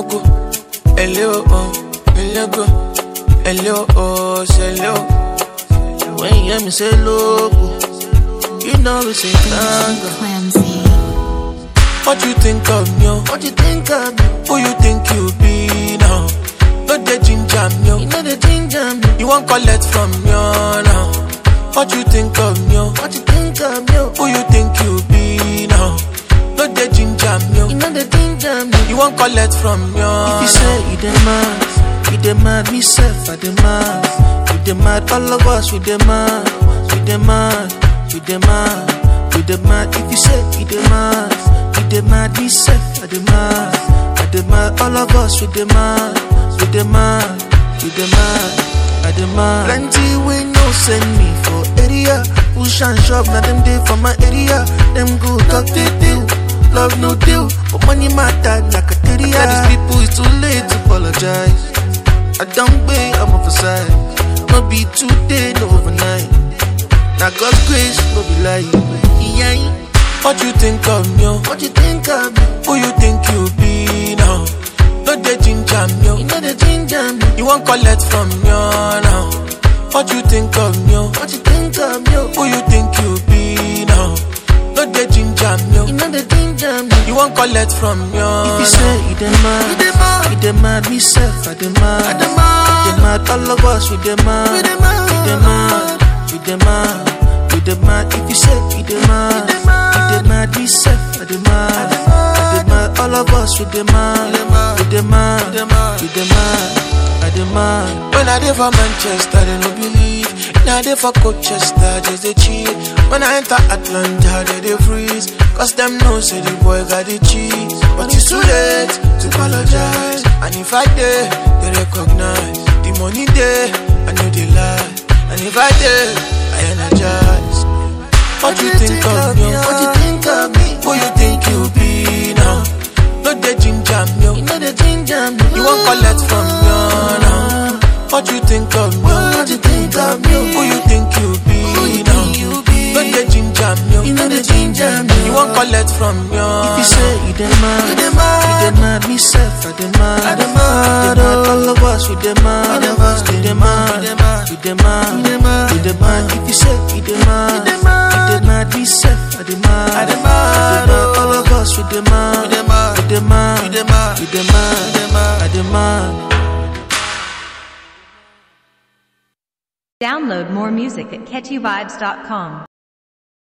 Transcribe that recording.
loco, Elio, oh, Elio, Elio, oh, Elio. When you hear me say loco, you know it's a tango. Clamsy. What you think of me? oh? What you think of me? Who you think you be now? No the ginger me, oh. you know the ginger me. You want collect from me oh, now? What you think of me? oh? What you think of me? Who you think you be now? No the ginger me, oh. you know the ginger me. You want collect from me oh, If you say you dey mad, you dey mad, me self I dey mad. You dey mad, all of us we dey mad. We dey mad, we dey mad, we dey mad. If you say you dey mad, you dey mad, me self I dey mad. I dey mad, all of us we dey mad. We dey mad, we dey mad, I dey mad. Plenty we no send me for area. Push and shove, now them dey for my area. Them go talk they deal. Love no deal, but money matter like a theory. Tell these people it's too late to apologize. I don't pay, I'm off side. No be today, no overnight. Now God's grace, no be lie. Yeah. What you think of me? oh? What you think of me? Who you think you be now? No the ginger me, oh. You know the ginger me. you want collect from me oh, now? What you think of me? oh? What you think of me? Who you think you be now? No the ginger me, oh. You know the ginger me. you want collect from me oh, If you now? say you dey mad, You dey mad. you dey mad, me self I dey mad. I dey mad. We dey mad, all of us we dey mad. We dey mad. We dey mad, we dey mad, we dey mad. If you say you dey mad, dey mad. you dey mad, me self I dey mad. dey mad. I dey mad, all of us we dey mad. We dey mad. We dey mad, We dey mad. we dey mad, I dey mad. When I dey for Manchester, they no believe. Now I dey for Colchester, just they cheat. When I enter Atlanta, they they freeze. Cause them know say the boy got the cheese. But it's too late to apologize. And if I did, they recognize. The money there, I know they lie. And if I did, I energize. What you think of me? What you think of me? Who you think you be now? No the ginger me. oh. You know the ginger me. You won't collect from me oh, now. What you think of me? What you think of me? Who you think you be Who you now? think you be? Don't the ginger me. You know the ginger me. You won't collect from me oh, If you say you dey mad, You dey mad. you dey mad, me self I dey mad. I dey mad, We dey mad, all of us we dey mad. We dey mad. We dey mad, We dey mad. we dey mad, We dey mad. we dey mad. If you say you dey mad, You dey mad. you dey mad, me self I dey mad. I dey mad, We dey mad, all of us we dey mad. We dey mad. we dey mad, We dey mad. we dey mad, We dey mad. I dey mad. Download more music at catchyvibes.com.